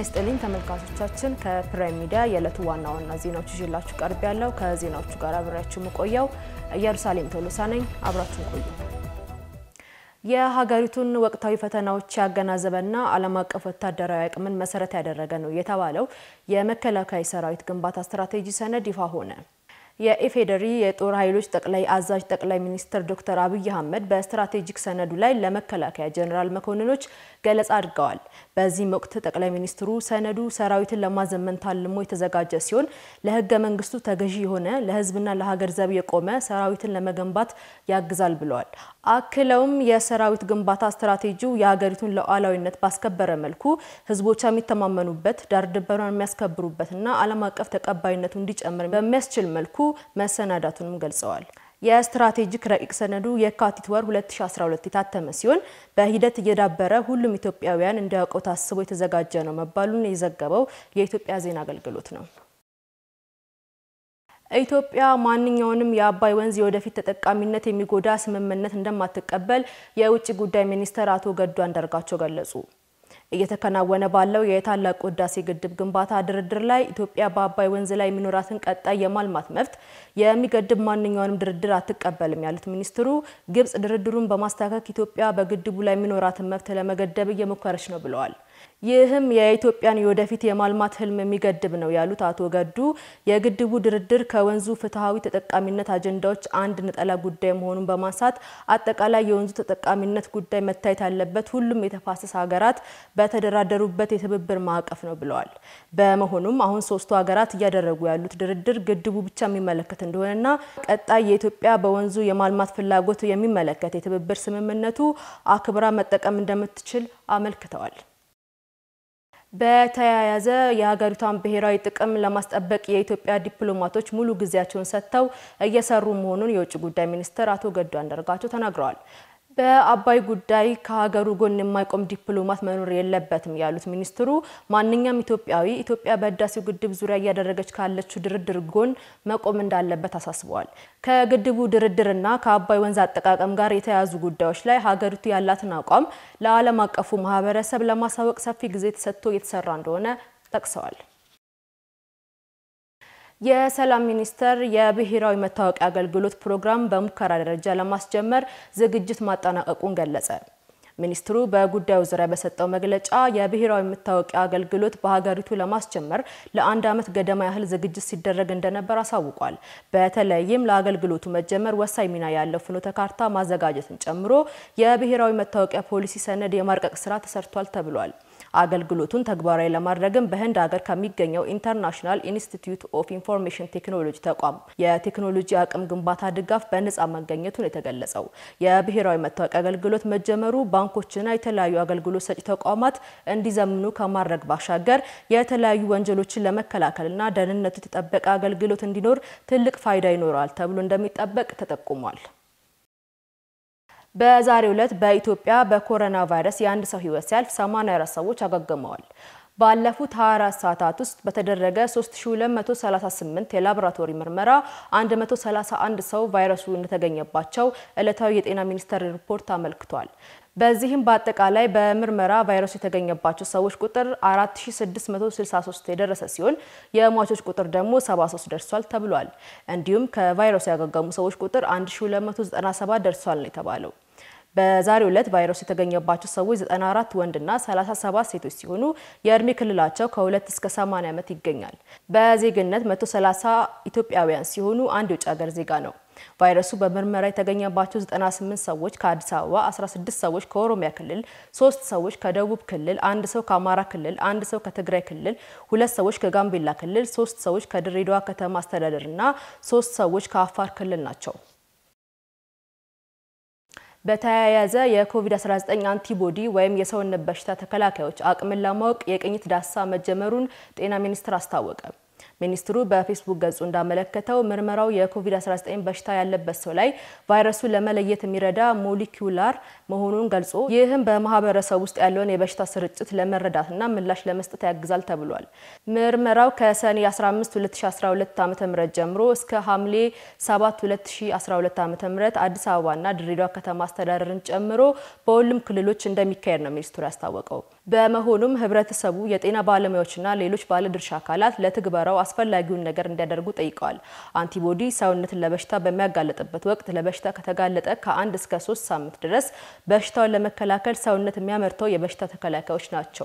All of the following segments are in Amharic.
ይስጥልኝ ተመልካቾቻችን፣ ከፕራይም ሚዲያ የዕለቱ ዋና ዋና ዜናዎች ይዤላችሁ ቀርብ ያለው ከዜናዎቹ ጋር አብሬያችሁ የምቆየው ኢየሩሳሌም ቶሎሳ ነኝ። አብራችሁን ቆዩ። የሀገሪቱን ወቅታዊ ፈተናዎች ያገናዘበና ዓለም አቀፍ ወታደራዊ አቅምን መሰረት ያደረገ ነው የተባለው የመከላከያ ሰራዊት ግንባታ ስትራቴጂ ሰነድ ይፋ ሆነ። የኢፌዴሪ የጦር ኃይሎች ጠቅላይ አዛዥ ጠቅላይ ሚኒስትር ዶክተር አብይ አህመድ በስትራቴጂክ ሰነዱ ላይ ለመከላከያ ጀኔራል መኮንኖች ገለጻ አድርገዋል። በዚህም ወቅት ጠቅላይ ሚኒስትሩ ሰነዱ ሰራዊትን ለማዘመን ታልሞ የተዘጋጀ ሲሆን ለሕገ መንግስቱ ተገዢ የሆነ ለሕዝብና ለሀገር ዘብ የቆመ ሰራዊትን ለመገንባት ያግዛል ብለዋል። አክለውም የሰራዊት ግንባታ ስትራቴጂው የሀገሪቱን ሉዓላዊነት ባስከበረ መልኩ ሕዝቦቿ የሚተማመኑበት ዳር ድንበሯን የሚያስከብሩበትና ዓለም አቀፍ ተቀባይነቱ እንዲጨምር በሚያስችል መልኩ መሰናዳቱንም ገልጸዋል። የስትራቴጂክ ረቂቅ ሰነዱ የካቲት ወር 2012 የታተመ ሲሆን በሂደት እየዳበረ ሁሉም ኢትዮጵያውያን እንዲያውቀው ታስቦ የተዘጋጀ ነው መባሉን የዘገበው የኢትዮጵያ ዜና አገልግሎት ነው። ኢትዮጵያ ማንኛውንም የአባይ ወንዝ የወደፊት ተጠቃሚነት የሚጎዳ ስምምነት እንደማትቀበል የውጭ ጉዳይ ሚኒስትር አቶ ገዱ አንዳርጋቸው ገለጹ። እየተከናወነ ባለው የታላቁ ህዳሴ ግድብ ግንባታ ድርድር ላይ ኢትዮጵያ በአባይ ወንዝ ላይ የሚኖራትን ቀጣይ የማልማት መብት የሚገድብ ማንኛውንም ድርድር አትቀበልም ያሉት ሚኒስትሩ ግብጽ ድርድሩን በማስታከክ ኢትዮጵያ በግድቡ ላይ የሚኖራትን መብት ለመገደብ እየሞከረች ነው ብለዋል። ይህም የኢትዮጵያን የወደፊት የማልማት ህልም የሚገድብ ነው ያሉት አቶ ገዱ የግድቡ ድርድር ከወንዙ ፍትሐዊ ተጠቃሚነት አጀንዳዎች አንድ ነጠላ ጉዳይ መሆኑን በማንሳት አጠቃላይ የወንዙ ተጠቃሚነት ጉዳይ መታየት ያለበት ሁሉም የተፋሰስ ሀገራት በተደራደሩበት የትብብር ማዕቀፍ ነው ብለዋል። በመሆኑም አሁን ሶስቱ ሀገራት እያደረጉ ያሉት ድርድር ግድቡ ብቻ የሚመለከት እንደሆነና ቀጣይ የኢትዮጵያ በወንዙ የማልማት ፍላጎት የሚመለከት የትብብር ስምምነቱ አክብራ መጠቀም እንደምትችል አመልክተዋል። በተያያዘ የሀገሪቷን ብሔራዊ ጥቅም ለማስጠበቅ የኢትዮጵያ ዲፕሎማቶች ሙሉ ጊዜያቸውን ሰጥተው እየሰሩ መሆኑን የውጭ ጉዳይ ሚኒስትር አቶ ገዱ አንዳርጋቸው ተናግረዋል። በአባይ ጉዳይ ከሀገሩ ጎን የማይቆም ዲፕሎማት መኖር የለበትም ያሉት ሚኒስትሩ ማንኛውም ኢትዮጵያዊ ኢትዮጵያ በህዳሴው ግድብ ዙሪያ እያደረገች ካለችው ድርድር ጎን መቆም እንዳለበት አሳስበዋል። ከግድቡ ድርድርና ከአባይ ወንዝ አጠቃቀም ጋር የተያያዙ ጉዳዮች ላይ ሀገሪቱ ያላትን አቋም ለዓለም አቀፉ ማህበረሰብ ለማሳወቅ ሰፊ ጊዜ ተሰጥቶ እየተሰራ እንደሆነ ጠቅሰዋል። የሰላም ሚኒስቴር የብሔራዊ መታወቂያ አገልግሎት ፕሮግራም በሙከራ ደረጃ ለማስጀመር ዝግጅት ማጠናቀቁን ገለጸ። ሚኒስትሩ በጉዳዩ ዙሪያ በሰጠው መግለጫ የብሔራዊ መታወቂያ አገልግሎት በሀገሪቱ ለማስጀመር ለአንድ ዓመት ገደማ ያህል ዝግጅት ሲደረግ እንደነበር አሳውቋል። በተለይም ለአገልግሎቱ መጀመር ወሳኝ ሚና ያለው ፍኖተ ካርታ ማዘጋጀትን ጨምሮ የብሔራዊ መታወቂያ ፖሊሲ ሰነድ የማርቀቅ ስራ ተሰርቷል ተብሏል። አገልግሎቱን ተግባራዊ ለማድረግም በህንድ ሀገር ከሚገኘው ኢንተርናሽናል ኢንስቲትዩት ኦፍ ኢንፎርሜሽን ቴክኖሎጂ ተቋም የቴክኖሎጂ አቅም ግንባታ ድጋፍ በነጻ መገኘቱን የተገለጸው የብሔራዊ መታወቂያ አገልግሎት መጀመሩ ባንኮችና የተለያዩ አገልግሎት ሰጪ ተቋማት እንዲዘምኑ ከማድረግ ባሻገር የተለያዩ ወንጀሎችን ለመከላከልና ደህንነቱ የተጠበቀ አገልግሎት እንዲኖር ትልቅ ፋይዳ ይኖረዋል ተብሎ እንደሚጠበቅ ተጠቁሟል። በዛሬው ዕለት በኢትዮጵያ በኮሮና ቫይረስ የአንድ ሰው ህይወት ሲያልፍ 84 ሰዎች አገግመዋል። ባለፉት 24 ሰዓታት ውስጥ በተደረገ 3238 የላቦራቶሪ ምርመራ 131 ሰው ቫይረሱ እንደተገኘባቸው ዕለታዊ የጤና ሚኒስቴር ሪፖርት አመልክቷል። በዚህም በአጠቃላይ በምርመራ ቫይረሱ የተገኘባቸው ሰዎች ቁጥር 4663 የደረሰ ሲሆን የሟቾች ቁጥር ደግሞ 73 ደርሷል ተብሏል። እንዲሁም ከቫይረሱ ያገገሙ ሰዎች ቁጥር 1297 ደርሷል ነው የተባለው። በዛሬው ዕለት ቫይረሱ የተገኘባቸው ሰዎች 94 ወንድና 37 ሴቶች ሲሆኑ የእድሜ ክልላቸው ከ2 እስከ 80 ዓመት ይገኛል። በዜግነት 130 ኢትዮጵያውያን ሲሆኑ አንድ የውጭ ሀገር ዜጋ ነው። ቫይረሱ በምርመራ የተገኘባቸው 98 ሰዎች ከአዲስ አበባ፣ 16 ሰዎች ከኦሮሚያ ክልል፣ ሶስት ሰዎች ከደቡብ ክልል፣ አንድ ሰው ከአማራ ክልል፣ አንድ ሰው ከትግራይ ክልል፣ ሁለት ሰዎች ከጋምቤላ ክልል፣ ሶስት ሰዎች ከድሬዳዋ ከተማ አስተዳደር እና ሶስት ሰዎች ከአፋር ክልል ናቸው። በተያያዘ የኮቪድ-19 አንቲቦዲ ወይም የሰውነት በሽታ ተከላካዮች አቅምን ለማወቅ የቅኝት ዳሰሳ መጀመሩን ጤና ሚኒስቴር አስታወቀ። ሚኒስትሩ በፌስቡክ ገጹ እንዳመለከተው ምርመራው የኮቪድ-19 በሽታ ያለበት ሰው ላይ ቫይረሱን ለመለየት የሚረዳ ሞሊኪውላር መሆኑን ገልጾ ይህም በማህበረሰብ ውስጥ ያለውን የበሽታ ስርጭት ለመረዳትና ምላሽ ለመስጠት ያግዛል ተብሏል። ምርመራው ከሰኔ 15 2012 ዓ.ም ጀምሮ እስከ ሐምሌ 7 2012 ዓ.ም አዲስ አበባና ድሬዳዋ ከተማ አስተዳደርን ጨምሮ በሁሉም ክልሎች እንደሚካሄድ ነው ሚኒስትሩ ያስታወቀው። በመሆኑም ህብረተሰቡ፣ የጤና ባለሙያዎችና ሌሎች ባለድርሻ አካላት ለትግበራው አስፈላጊውን ነገር እንዲያደርጉ ጠይቀዋል። አንቲቦዲ ሰውነትን ለበሽታ በሚያጋለጥበት ወቅት ለበሽታ ከተጋለጠ ከአንድ እስከ ሶስት ሳምንት ድረስ በሽታውን ለመከላከል ሰውነት የሚያመርተው የበሽታ ተከላካዮች ናቸው።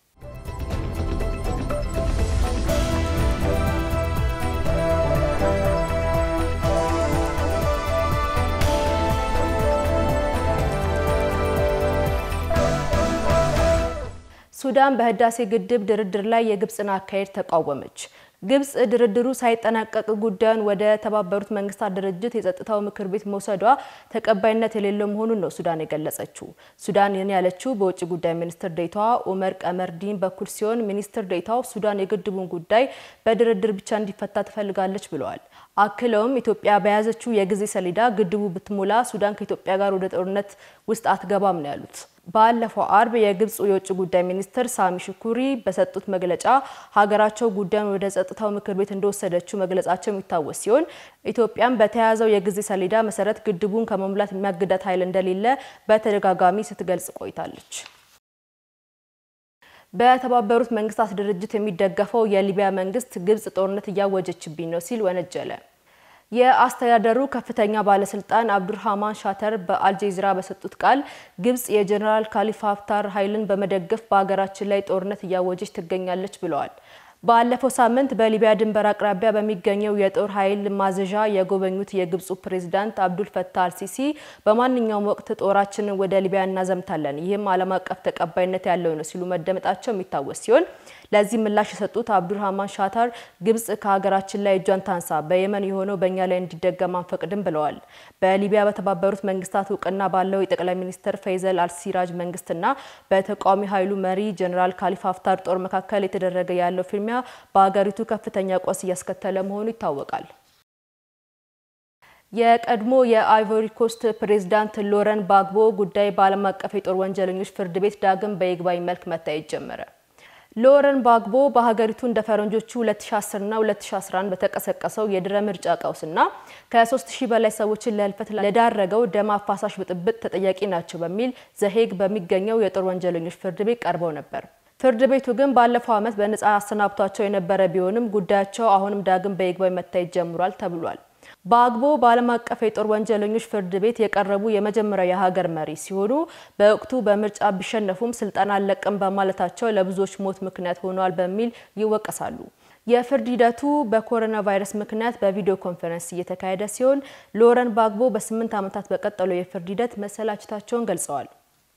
ሱዳን በህዳሴ ግድብ ድርድር ላይ የግብፅን አካሄድ ተቃወመች። ግብፅ ድርድሩ ሳይጠናቀቅ ጉዳዩን ወደ ተባበሩት መንግስታት ድርጅት የጸጥታው ምክር ቤት መውሰዷ ተቀባይነት የሌለው መሆኑን ነው ሱዳን የገለጸችው። ሱዳን ይህን ያለችው በውጭ ጉዳይ ሚኒስትር ዴኤታዋ ኡመር ቀመርዲን በኩል ሲሆን ሚኒስትር ዴኤታው ሱዳን የግድቡን ጉዳይ በድርድር ብቻ እንዲፈታ ትፈልጋለች ብለዋል። አክለውም ኢትዮጵያ በያዘችው የጊዜ ሰሌዳ ግድቡ ብትሞላ ሱዳን ከኢትዮጵያ ጋር ወደ ጦርነት ውስጥ አትገባም ነው ያሉት። ባለፈው አርብ የግብፁ የውጭ ጉዳይ ሚኒስትር ሳሚ ሽኩሪ በሰጡት መግለጫ ሀገራቸው ጉዳዩን ወደ ጸጥታው ምክር ቤት እንደወሰደችው መግለጻቸው የሚታወስ ሲሆን ኢትዮጵያም በተያያዘው የጊዜ ሰሌዳ መሰረት ግድቡን ከመሙላት የሚያግዳት ኃይል እንደሌለ በተደጋጋሚ ስትገልጽ ቆይታለች። በተባበሩት መንግስታት ድርጅት የሚደገፈው የሊቢያ መንግስት ግብጽ ጦርነት እያወጀችብኝ ነው ሲል ወነጀለ። የአስተዳደሩ ከፍተኛ ባለስልጣን አብዱርሃማን ሻተር በአልጀዚራ በሰጡት ቃል ግብጽ የጀኔራል ካሊፋ ሀፍታር ኃይልን በመደገፍ በሀገራችን ላይ ጦርነት እያወጀች ትገኛለች ብለዋል። ባለፈው ሳምንት በሊቢያ ድንበር አቅራቢያ በሚገኘው የጦር ኃይል ማዘዣ የጎበኙት የግብፁ ፕሬዝዳንት አብዱል ፈታህ አልሲሲ በማንኛውም ወቅት ጦራችንን ወደ ሊቢያ እናዘምታለን፣ ይህም ዓለም አቀፍ ተቀባይነት ያለው ነው ሲሉ መደመጣቸው የሚታወስ ሲሆን ለዚህ ምላሽ የሰጡት አብዱርሃማን ሻታር ግብጽ ከሀገራችን ላይ እጇን ታንሳ፣ በየመን የሆነው በእኛ ላይ እንዲደገም አንፈቅድም ብለዋል። በሊቢያ በተባበሩት መንግስታት እውቅና ባለው የጠቅላይ ሚኒስትር ፈይዘል አልሲራጅ መንግስትና በተቃዋሚ ኃይሉ መሪ ጀኔራል ካሊፋ ሀፍታር ጦር መካከል የተደረገ ያለው ፊልሚያ በሀገሪቱ ከፍተኛ ቀውስ እያስከተለ መሆኑ ይታወቃል። የቀድሞ የአይቮሪ ኮስት ፕሬዝዳንት ሎረን ባግቦ ጉዳይ በዓለም አቀፍ የጦር ወንጀለኞች ፍርድ ቤት ዳግም በይግባኝ መልክ መታየት ጀመረ። ሎረን ባግቦ በሀገሪቱ እንደ ፈረንጆቹ 2010ና 2011 በተቀሰቀሰው የድረ ምርጫ ቀውስና ከ3000 በላይ ሰዎችን ለህልፈት ለዳረገው ደም አፋሳሽ ብጥብጥ ተጠያቂ ናቸው በሚል ዘሄግ በሚገኘው የጦር ወንጀለኞች ፍርድ ቤት ቀርበው ነበር። ፍርድ ቤቱ ግን ባለፈው ዓመት በነጻ አሰናብቷቸው የነበረ ቢሆንም ጉዳያቸው አሁንም ዳግም በይግባኝ መታየት ጀምሯል ተብሏል። በአግቦ በዓለም አቀፍ የጦር ወንጀለኞች ፍርድ ቤት የቀረቡ የመጀመሪያው የሀገር መሪ ሲሆኑ በወቅቱ በምርጫ ቢሸነፉም ስልጣን አልለቅም በማለታቸው ለብዙዎች ሞት ምክንያት ሆኗል በሚል ይወቀሳሉ። የፍርድ ሂደቱ በኮሮና ቫይረስ ምክንያት በቪዲዮ ኮንፈረንስ እየተካሄደ ሲሆን ሎረን ባግቦ በስምንት ዓመታት በቀጠለው የፍርድ ሂደት መሰላቸታቸውን ገልጸዋል።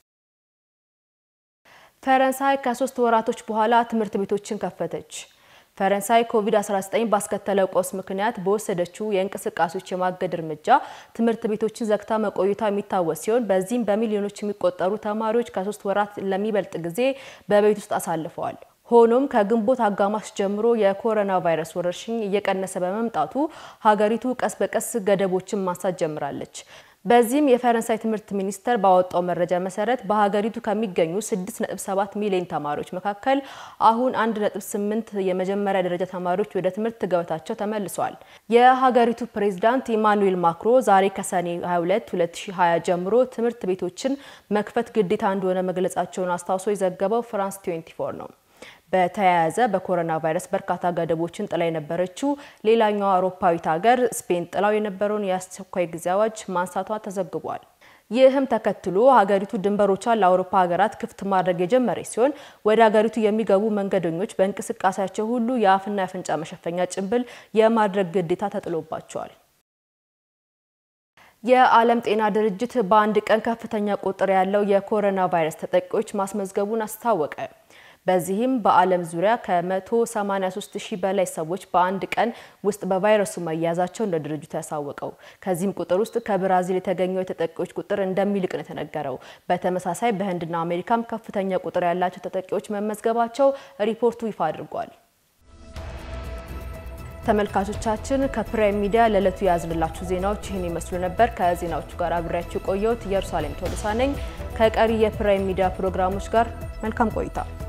ፈረንሳይ ከሶስት ወራቶች በኋላ ትምህርት ቤቶችን ከፈተች። ፈረንሳይ ኮቪድ-19 ባስከተለው ቀውስ ምክንያት በወሰደችው የእንቅስቃሴዎች የማገድ እርምጃ ትምህርት ቤቶችን ዘግታ መቆየቷ የሚታወስ ሲሆን በዚህም በሚሊዮኖች የሚቆጠሩ ተማሪዎች ከሶስት ወራት ለሚበልጥ ጊዜ በቤት ውስጥ አሳልፈዋል። ሆኖም ከግንቦት አጋማሽ ጀምሮ የኮሮና ቫይረስ ወረርሽኝ እየቀነሰ በመምጣቱ ሀገሪቱ ቀስ በቀስ ገደቦችን ማንሳት ጀምራለች። በዚህም የፈረንሳይ ትምህርት ሚኒስቴር ባወጣው መረጃ መሰረት በሀገሪቱ ከሚገኙ 6.7 ሚሊዮን ተማሪዎች መካከል አሁን 1.8 የመጀመሪያ ደረጃ ተማሪዎች ወደ ትምህርት ገበታቸው ተመልሰዋል። የሀገሪቱ ፕሬዝዳንት ኢማኑኤል ማክሮ ዛሬ ከሰኔ 22 2020 ጀምሮ ትምህርት ቤቶችን መክፈት ግዴታ እንደሆነ መግለጻቸውን አስታውሶ የዘገበው ፍራንስ 24 ነው። በተያያዘ በኮሮና ቫይረስ በርካታ ገደቦችን ጥላ የነበረችው ሌላኛዋ አውሮፓዊት ሀገር ስፔን ጥላው የነበረውን የአስቸኳይ ጊዜ አዋጅ ማንሳቷ ተዘግቧል። ይህም ተከትሎ ሀገሪቱ ድንበሮቿን ለአውሮፓ ሀገራት ክፍት ማድረግ የጀመረች ሲሆን ወደ ሀገሪቱ የሚገቡ መንገደኞች በእንቅስቃሴያቸው ሁሉ የአፍና የአፍንጫ መሸፈኛ ጭንብል የማድረግ ግዴታ ተጥሎባቸዋል። የዓለም ጤና ድርጅት በአንድ ቀን ከፍተኛ ቁጥር ያለው የኮሮና ቫይረስ ተጠቂዎች ማስመዝገቡን አስታወቀ። በዚህም በዓለም ዙሪያ ከ183 ሺህ በላይ ሰዎች በአንድ ቀን ውስጥ በቫይረሱ መያዛቸው እንደ ድርጅቱ ያሳወቀው። ከዚህም ቁጥር ውስጥ ከብራዚል የተገኘው የተጠቂዎች ቁጥር እንደሚልቅ ነው የተነገረው። በተመሳሳይ በህንድና አሜሪካም ከፍተኛ ቁጥር ያላቸው ተጠቂዎች መመዝገባቸው ሪፖርቱ ይፋ አድርጓል። ተመልካቾቻችን ከፕራይም ሚዲያ ለዕለቱ የያዝንላችሁ ዜናዎች ይህን ይመስሉ ነበር። ከዜናዎቹ ጋር አብሬያችሁ የቆየሁት ኢየሩሳሌም ቶሎሳ ነኝ። ከቀሪ የፕራይም ሚዲያ ፕሮግራሞች ጋር መልካም ቆይታ